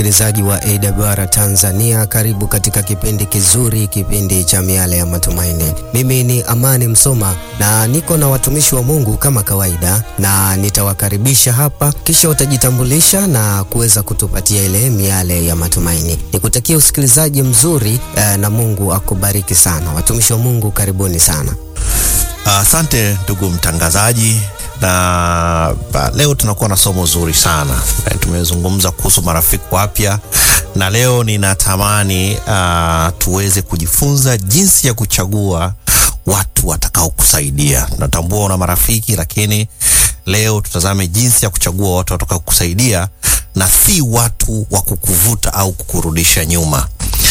msikilizaji wa AWR Tanzania, karibu katika kipindi kizuri, kipindi cha miale ya matumaini. Mimi ni Amani Msoma na niko na watumishi wa Mungu kama kawaida, na nitawakaribisha hapa, kisha utajitambulisha na kuweza kutupatia ile miale ya matumaini. Nikutakia usikilizaji mzuri eh, na Mungu akubariki sana. Watumishi wa Mungu, karibuni sana. Asante uh, ndugu mtangazaji na ba, leo tunakuwa na somo zuri sana. Tumezungumza kuhusu marafiki wapya, na leo ninatamani uh, tuweze kujifunza jinsi ya kuchagua watu watakao kusaidia. Natambua una marafiki, lakini leo tutazame jinsi ya kuchagua watu watakao kusaidia na si watu wa kukuvuta au kukurudisha nyuma,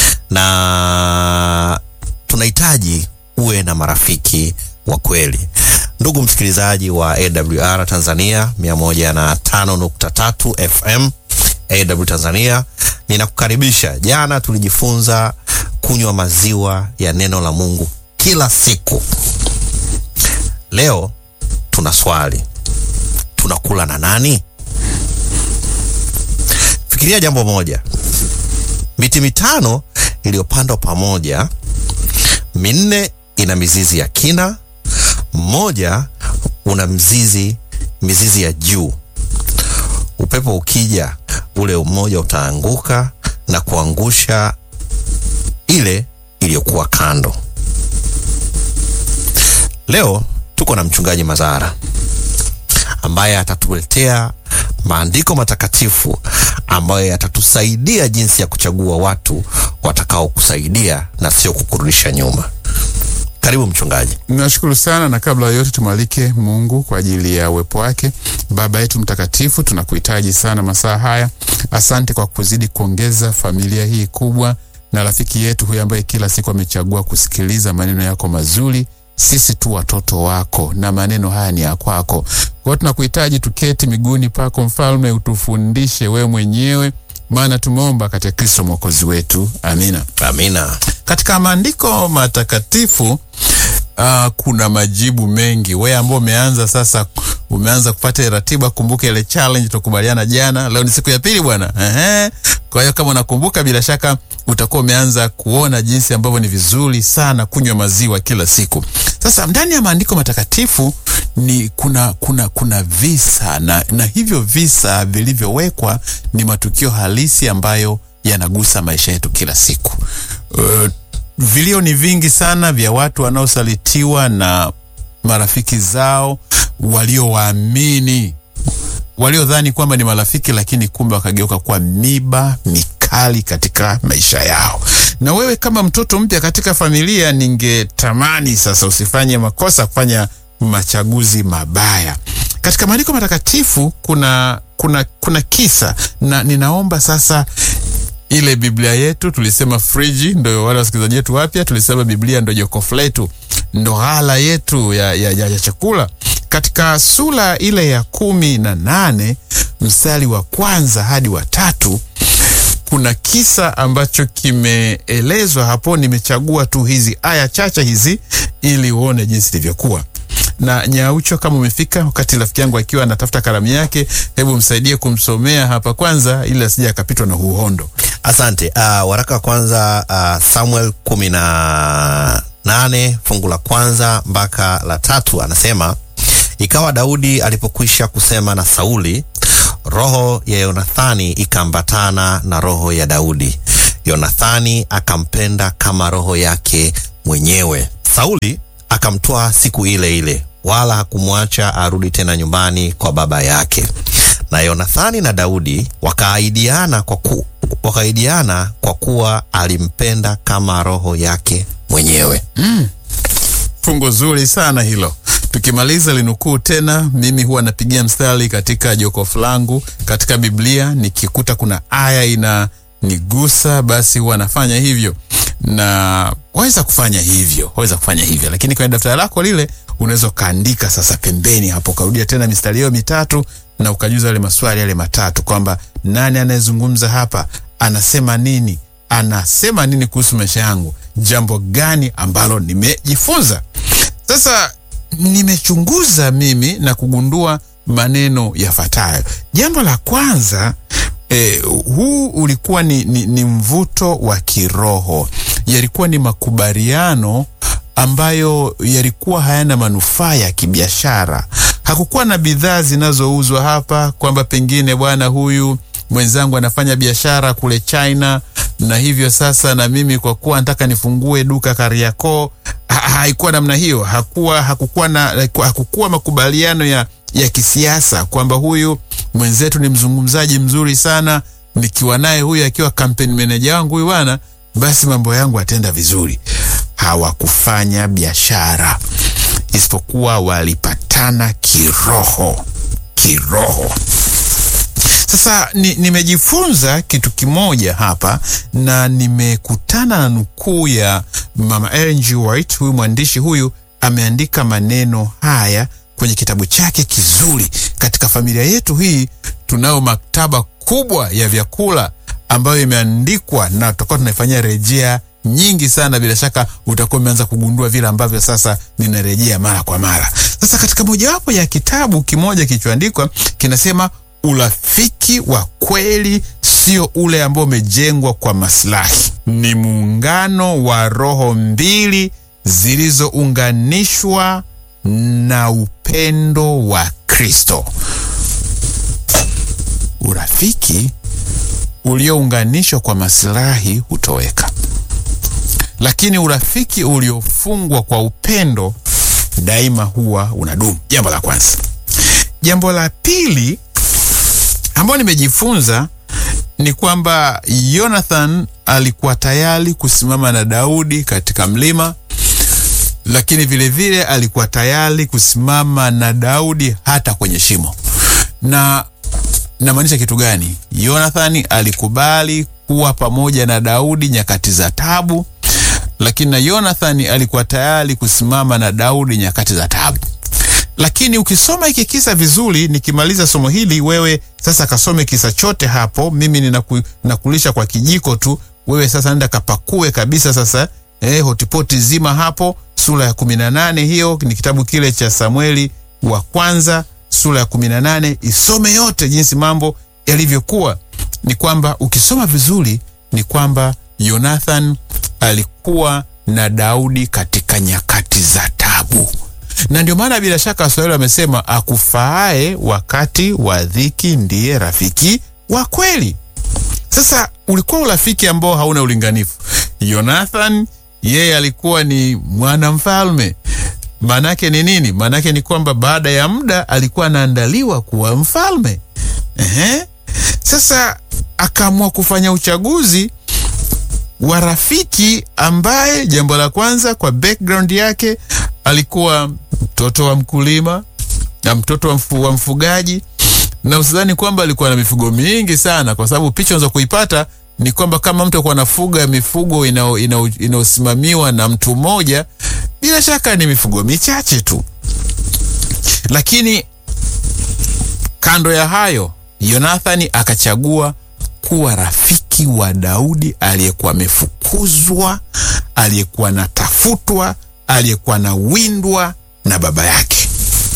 na tunahitaji uwe na marafiki wa kweli. Ndugu msikilizaji wa AWR Tanzania 105.3 FM AW Tanzania, ninakukaribisha. Jana tulijifunza kunywa maziwa ya neno la Mungu kila siku. Leo tuna swali, tunakula na nani? Fikiria jambo moja, miti mitano iliyopandwa pamoja, minne ina mizizi ya kina mmoja una mzizi mizizi ya juu. Upepo ukija, ule mmoja utaanguka na kuangusha ile iliyokuwa kando. Leo tuko na mchungaji Mazara ambaye atatuletea maandiko matakatifu ambayo yatatusaidia jinsi ya kuchagua watu watakao kusaidia na sio kukurudisha nyuma. Karibu mchungaji. Nashukuru sana, na kabla ya yote tumwalike Mungu kwa ajili ya uwepo wake. Baba yetu mtakatifu, tunakuhitaji sana masaa haya. Asante kwa kuzidi kuongeza familia hii kubwa na rafiki yetu huyu ambaye kila siku amechagua kusikiliza maneno yako mazuri. Sisi tu watoto wako na maneno haya ni ya kwako. Kwa hiyo tunakuhitaji tuketi miguuni pako, Mfalme, utufundishe wewe mwenyewe, maana tumeomba katika Kristo mwokozi wetu, amina, amina. Katika maandiko matakatifu uh, kuna majibu mengi. Wewe ambao umeanza sasa, umeanza kupata ratiba, kumbuka ile challenge tukubaliana jana. Leo ni siku ya pili bwana, ehe. Kwa hiyo kama unakumbuka, bila shaka utakuwa umeanza kuona jinsi ambavyo ni vizuri sana kunywa maziwa kila siku. Sasa ndani ya maandiko matakatifu ni kuna kuna kuna visa na, na hivyo visa vilivyowekwa ni matukio halisi ambayo yanagusa maisha yetu kila siku. Uh, vilio ni vingi sana vya watu wanaosalitiwa na marafiki zao waliowaamini, waliodhani kwamba ni marafiki, lakini kumbe wakageuka kuwa miba mikali katika maisha yao. Na wewe kama mtoto mpya katika familia, ningetamani sasa usifanye makosa kufanya machaguzi mabaya. Katika maandiko matakatifu kuna kuna kuna kisa na ninaomba sasa ile Biblia yetu tulisema friji, ndo wale wasikilizaji wetu wapya, tulisema Biblia ndo jokofu letu, ndo ghala yetu ya, ya, ya, ya chakula. Katika sura ile ya kumi na nane mstari wa kwanza hadi wa tatu kuna kisa ambacho kimeelezwa hapo. Nimechagua tu hizi aya chache hizi ili uone jinsi ilivyokuwa na Nyaucho, kama umefika wakati rafiki yangu akiwa anatafuta kalamu yake, hebu msaidie kumsomea hapa kwanza, ili asije akapitwa na uhondo. Asante. Uh, waraka wa kwanza uh, Samuel kumi na nane fungu la kwanza mpaka la tatu anasema, ikawa Daudi alipokwisha kusema na Sauli, roho ya Yonathani ikaambatana na roho ya Daudi. Yonathani akampenda kama roho yake mwenyewe. Sauli akamtwaa siku ile ile, wala hakumwacha arudi tena nyumbani kwa baba yake. Na Yonathani na Daudi wakaahidiana kwa, ku, wakaahidiana kwa kuwa alimpenda kama roho yake mwenyewe. Mm. Fungu zuri sana hilo. Tukimaliza linukuu tena, mimi huwa napigia mstari katika jokofu langu katika Biblia, nikikuta kuna aya ina nigusa, basi huwa nafanya hivyo na waweza kufanya hivyo, waweza kufanya hivyo, lakini kwenye daftari lako lile unaweza ukaandika sasa pembeni hapo, ukarudia tena mistari hiyo mitatu na ukajuza yale maswali yale matatu, kwamba nani anayezungumza hapa, anasema nini, anasema nini kuhusu maisha yangu, jambo gani ambalo nimejifunza. Sasa nimechunguza mimi na kugundua maneno yafuatayo. Jambo la kwanza eh, huu ulikuwa ni, ni, ni mvuto wa kiroho, yalikuwa ni makubaliano ambayo yalikuwa hayana manufaa ya kibiashara. Hakukuwa na bidhaa zinazouzwa hapa kwamba pengine bwana huyu mwenzangu anafanya biashara kule China na hivyo sasa na mimi kwa kuwa nataka nifungue duka Kariakoo. Ha, haikuwa namna hiyo. Hakuwa, hakukuwa, na, hakukuwa makubaliano ya, ya kisiasa kwamba huyu mwenzetu ni mzungumzaji mzuri sana, nikiwa naye huyu akiwa campaign manager wangu huyu bwana, basi mambo yangu atenda vizuri. Hawakufanya biashara, isipokuwa walipatana kiroho, kiroho. Sasa ni, nimejifunza kitu kimoja hapa na nimekutana na nukuu ya Mama Ellen G. White. Huyu mwandishi huyu ameandika maneno haya kwenye kitabu chake kizuri. Katika familia yetu hii tunayo maktaba kubwa ya vyakula ambayo imeandikwa na tutakuwa tunaifanyia rejea nyingi sana. Bila shaka utakuwa umeanza kugundua vile ambavyo sasa ninarejea mara kwa mara. Sasa katika mojawapo ya kitabu kimoja kilichoandikwa kinasema urafiki wa kweli sio ule ambao umejengwa kwa maslahi, ni muungano wa roho mbili zilizounganishwa na upendo wa Kristo. Urafiki uliounganishwa kwa maslahi hutoweka, lakini urafiki uliofungwa kwa upendo daima huwa unadumu. Jambo la kwanza. Jambo la pili ambayo nimejifunza ni kwamba Jonathan alikuwa tayari kusimama na Daudi katika mlima, lakini vilevile vile alikuwa tayari kusimama na Daudi hata kwenye shimo. Na namaanisha kitu gani? Jonathan alikubali kuwa pamoja na Daudi nyakati za tabu, lakini na Jonathan alikuwa tayari kusimama na Daudi nyakati za tabu. Lakini ukisoma hiki kisa vizuri, nikimaliza somo hili, wewe sasa kasome kisa chote hapo. Mimi ninaku, ninakulisha kwa kijiko tu, wewe sasa nenda kapakue kabisa sasa eh, hotipoti zima hapo. Sura ya kumi na nane hiyo ni kitabu kile cha Samueli wa kwanza sura ya kumi na nane isome yote jinsi mambo yalivyokuwa. Ni kwamba ukisoma vizuri ni kwamba Jonathan alikuwa na Daudi katika nyakati za tabu na ndio maana bila shaka Waswahili wamesema akufaae wakati wa dhiki ndiye rafiki wa kweli. Sasa ulikuwa urafiki ambao hauna ulinganifu. Jonathan yeye alikuwa ni mwanamfalme. Maanake ni nini? Maanake ni kwamba baada ya muda alikuwa anaandaliwa kuwa mfalme. Ehe. Sasa akaamua kufanya uchaguzi wa rafiki ambaye, jambo la kwanza, kwa background yake alikuwa mtoto wa mkulima na mtoto wa, mfu, wa mfugaji, na usidhani kwamba alikuwa na mifugo mingi sana, kwa sababu picha unaweza kuipata ni kwamba kama mtu alikuwa anafuga mifugo inayosimamiwa na mtu mmoja, bila shaka ni mifugo michache tu. Lakini kando ya hayo, Yonathani akachagua kuwa rafiki wa Daudi aliyekuwa amefukuzwa, aliyekuwa anatafutwa aliyekuwa na windwa na baba yake.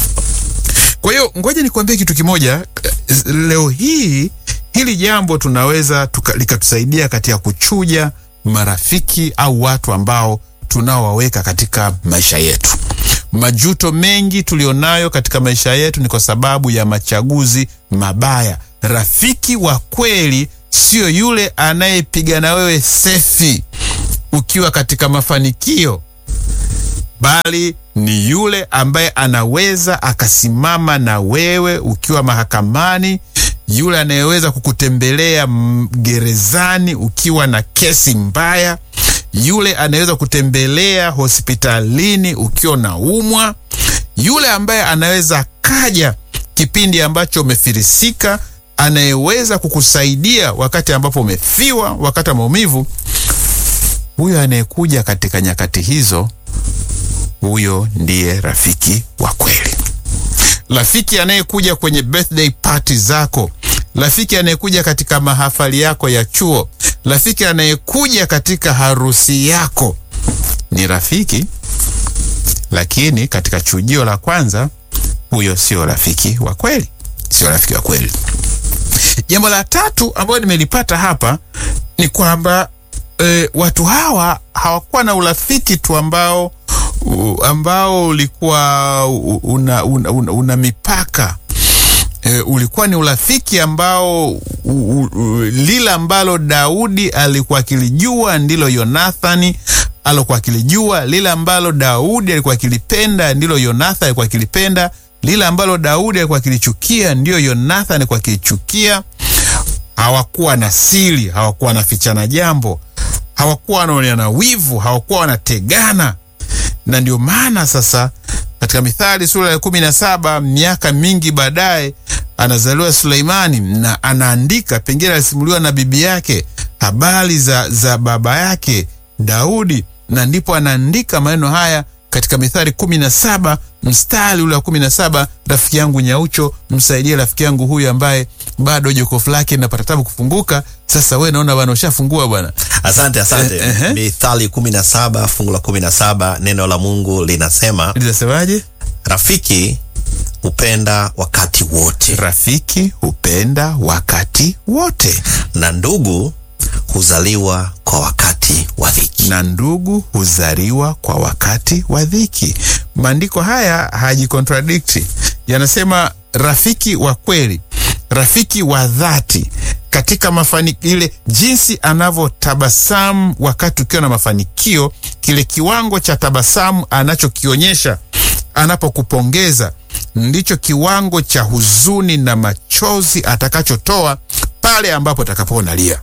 Kwa hiyo ngoja nikuambie kitu kimoja leo hii, hili jambo tunaweza likatusaidia katika kuchuja marafiki au watu ambao tunaowaweka katika maisha yetu. Majuto mengi tulionayo katika maisha yetu ni kwa sababu ya machaguzi mabaya. Rafiki wa kweli sio yule anayepiga na wewe sefi ukiwa katika mafanikio bali ni yule ambaye anaweza akasimama na wewe ukiwa mahakamani, yule anayeweza kukutembelea gerezani ukiwa na kesi mbaya, yule anayeweza kutembelea hospitalini ukiwa na umwa, yule ambaye anaweza kaja kipindi ambacho umefirisika, anayeweza kukusaidia wakati ambapo umefiwa, wakati wa maumivu. Huyo anayekuja katika nyakati hizo huyo ndiye rafiki wa kweli. Rafiki anayekuja kwenye birthday party zako, rafiki anayekuja katika mahafali yako ya chuo, rafiki anayekuja katika harusi yako ni rafiki, lakini katika chujio la kwanza, huyo sio rafiki wa kweli, sio rafiki wa kweli. jambo la tatu ambayo nimelipata hapa ni kwamba e, watu hawa hawakuwa na urafiki tu ambao u, ambao ulikuwa u- una, una, una, una mipaka e, ulikuwa ni urafiki ambao u, u, u, lile ambalo Daudi alikuwa akilijua ndilo Yonathani alikuwa akilijua, lile ambalo Daudi alikuwa akilipenda ndilo Yonathani alikuwa akilipenda, lile ambalo Daudi alikuwa akilichukia ndiyo Yonathani alikuwa akilichukia. Hawakuwa na siri, hawakuwa wanafichana jambo, hawakuwa wanaoneana wivu, hawakuwa wanategana na ndio maana sasa katika Mithali sura ya kumi na saba miaka mingi baadaye anazaliwa Suleimani na anaandika, pengine alisimuliwa na bibi yake habari za, za baba yake Daudi, na ndipo anaandika maneno haya katika Mithali kumi na saba mstari ule wa kumi na saba rafiki yangu Nyaucho, msaidie rafiki yangu huyu ambaye bado jokofu lake linapata tabu kufunguka. Sasa we naona bwana ushafungua bwana. Asante, asante. Eh, eh. Mithali 17 fungu la 17, neno la Mungu linasema Linasemaje? rafiki hupenda wakati wote Rafiki hupenda wakati wote, na ndugu huzaliwa kwa wakati wa dhiki. na ndugu huzaliwa kwa wakati wa dhiki. Maandiko haya hayajicontradikti, yanasema rafiki wa kweli, rafiki wa dhati katika mafanikio, ile jinsi anavyotabasamu wakati ukiwa na mafanikio, kile kiwango cha tabasamu anachokionyesha anapokupongeza ndicho kiwango cha huzuni na machozi atakachotoa pale ambapo atakapokuwa unalia.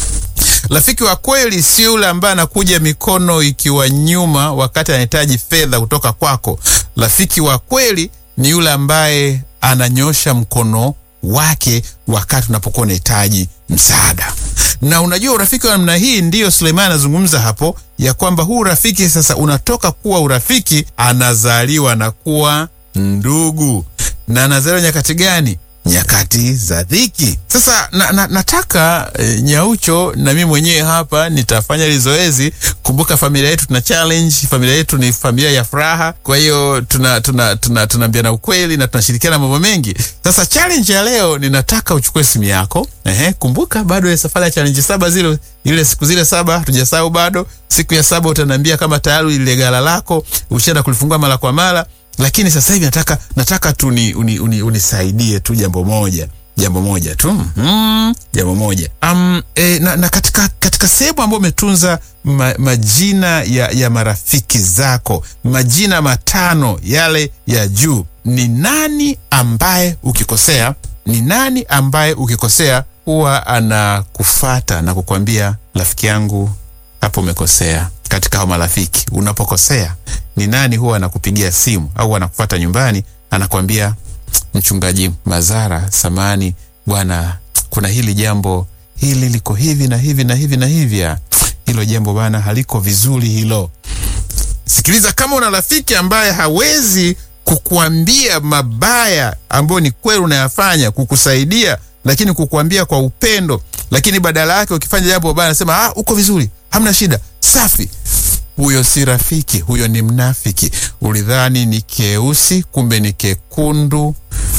Rafiki wa kweli si yule ambaye anakuja mikono ikiwa nyuma wakati anahitaji fedha kutoka kwako. Rafiki wa kweli ni yule ambaye ananyosha mkono wake wakati unapokuwa unahitaji msaada. Na unajua urafiki wa namna hii ndiyo Suleimani anazungumza hapo, ya kwamba huu urafiki sasa unatoka kuwa urafiki, anazaliwa na kuwa ndugu. Na anazaliwa nyakati gani? nyakati za dhiki. Sasa na, na, nataka e, Nyaucho na mimi mwenyewe hapa nitafanya hili zoezi. Kumbuka familia yetu tuna challenge, familia yetu ni familia ya furaha, kwa hiyo tuna tuna tuna tunaambiana ukweli na tunashirikiana mambo mengi. Sasa challenge ya leo ninataka uchukue simu yako. Ehe, kumbuka bado ile safari ya challenge saba zile ile siku zile saba hatujasahau bado. Siku ya saba utaniambia kama tayari ile gala lako ushaenda kulifungua mara kwa mara lakini sasa hivi nataka nataka tu ni, uni, uni, unisaidie tu jambo moja jambo moja tu mm, jambo moja um, e, na, na katika, katika sehemu ambayo umetunza ma, majina ya, ya marafiki zako majina matano yale ya juu ni nani ambaye ukikosea ni nani ambaye ukikosea huwa anakufata na kukwambia rafiki yangu hapo umekosea katika hao marafiki unapokosea ni nani huwa anakupigia simu au anakufuata nyumbani anakwambia mchungaji mazara samani bwana kuna hili jambo hili liko hivi na hivi na hivi na hivi ah, hilo jambo bana haliko vizuri hilo sikiliza kama una rafiki ambaye hawezi kukuambia mabaya ambayo ni kweli unayafanya kukusaidia lakini kukuambia kwa upendo lakini badala yake ukifanya jambo baya anasema ah, uko vizuri hamna shida safi huyo si rafiki huyo ni mnafiki ulidhani ni keusi kumbe ni kekundu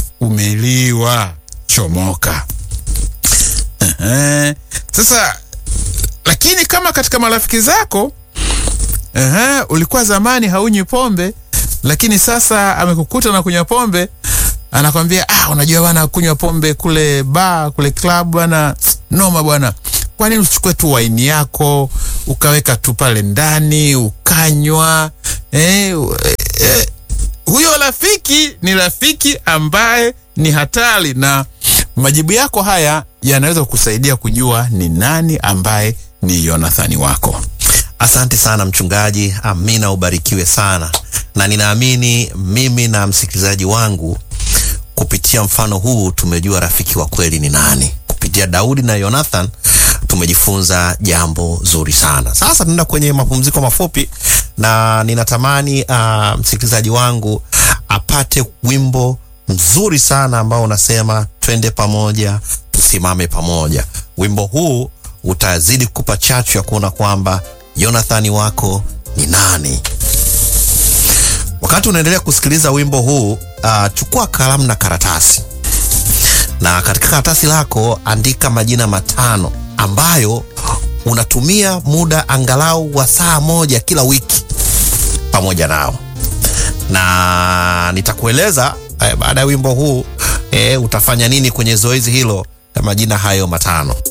umeliwa chomoka Ehe. sasa lakini kama katika marafiki zako Ehe, ulikuwa zamani haunywi pombe lakini sasa amekukuta na kunywa pombe anakwambia ah, unajua bwana kunywa pombe kule baa kule club bwana noma bwana kwa nini usichukue tu waini yako ukaweka tu pale ndani ukanywa eh, eh, huyo rafiki ni rafiki ambaye ni hatari na majibu yako haya yanaweza kukusaidia kujua ni nani ambaye ni yonathani wako Asante sana mchungaji, amina, ubarikiwe sana, na ninaamini mimi na msikilizaji wangu kupitia mfano huu tumejua rafiki wa kweli ni nani. Kupitia Daudi na Jonathan tumejifunza jambo zuri sana. Sasa tunaenda kwenye mapumziko mafupi, na ninatamani uh, msikilizaji wangu apate wimbo mzuri sana ambao unasema twende pamoja, tusimame pamoja. Wimbo huu utazidi kukupa chachu ya kuona kwamba Yonathani wako ni nani. Wakati unaendelea kusikiliza wimbo huu uh, chukua kalamu na karatasi na katika karatasi lako andika majina matano ambayo unatumia muda angalau wa saa moja kila wiki pamoja nao, na nitakueleza eh, baada ya wimbo huu eh, utafanya nini kwenye zoezi hilo la majina hayo matano.